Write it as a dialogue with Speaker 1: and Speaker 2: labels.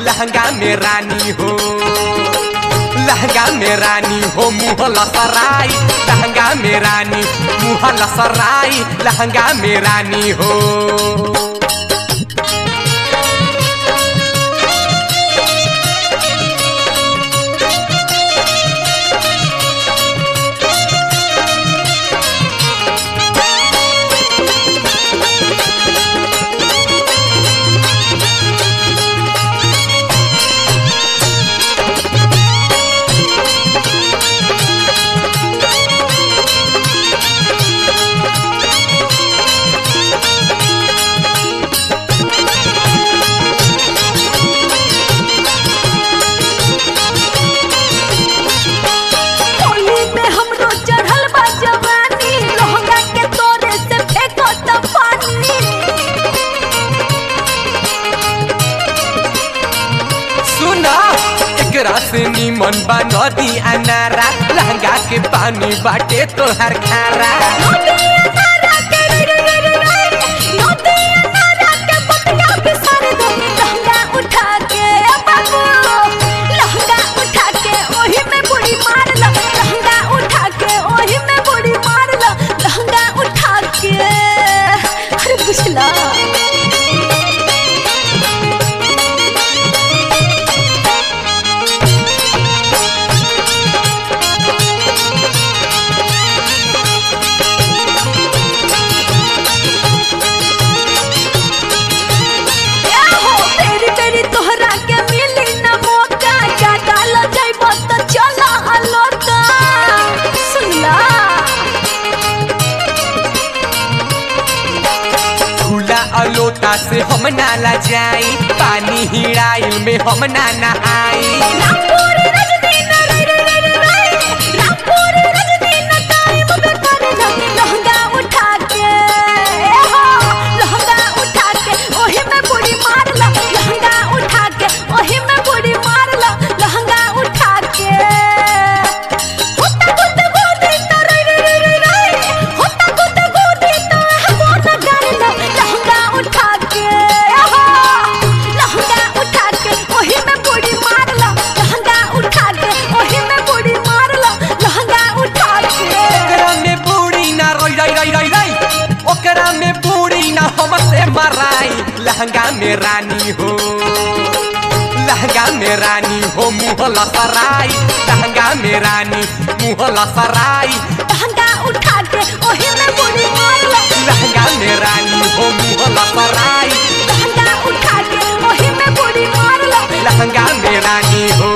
Speaker 1: लहंगा में रानी हो लहंगा में रानी हो मुँह लसराई लहंगा में रानी मुँह लसराई लहंगा में रानी हो
Speaker 2: होली में हमरो चढ़ल बा जवानी लहंगा के तोरे से फेंको त पानी
Speaker 1: सुना एकरा से निमन बा नदी अनारा लहंगा के पानी बाटे तोहर खारा
Speaker 2: नदी अनारा के रे रे रे रे रे नदी अनारा के बतिया बिसर दो लहंगा उठा के बाबू लहंगा उठा के ओही में बुड़ी मार लो लहंगा उठा के ओही में बुड़ी मार लो लहंगा उठा के अरे बुझला क्या हो तेरी तेरी तोहरा के मिली न मौका क्या डाल जाइब तो चला अलोका सुनला
Speaker 1: खुला अलोता से हम नाला जाई पानी हिड़ाइल में हम ना नहाई
Speaker 2: रामपुर रजनी न रे रे रे रे रे रामपुर रजनी न टाइम पे कर लो लहंगा उठा के ए हो लहंगा उठा के ओही में बुड़ी मार लो लहंगा उठा के ओही में बुड़ी मार लो लहंगा उठा के होता गुद गोदी तो रे रे रे रे रे होता गुद गोदी तो हमो न कर लो लहंगा उठा के ए हो लहंगा उठा के ओही में बुड़ी मार लो लहंगा उठा के ओही में बुड़ी मार लो लहंगा उठा के
Speaker 1: ओकरा में बूढ़ी ना रोई रोई रोई रोई रोई ओकरा में बूढ़ी ना हमसे मराई लहंगा में रानी हो लहंगा में रानी हो मुँह लसराई लहंगा में रानी मुँह लसराई
Speaker 2: लहंगा उठा के ओही में बुड़ी मार लो
Speaker 1: लहंगा में रानी हो मुँह लसराई
Speaker 2: लहंगा उठा के ओही में बुड़ी मार लो
Speaker 1: लहंगा में रानी हो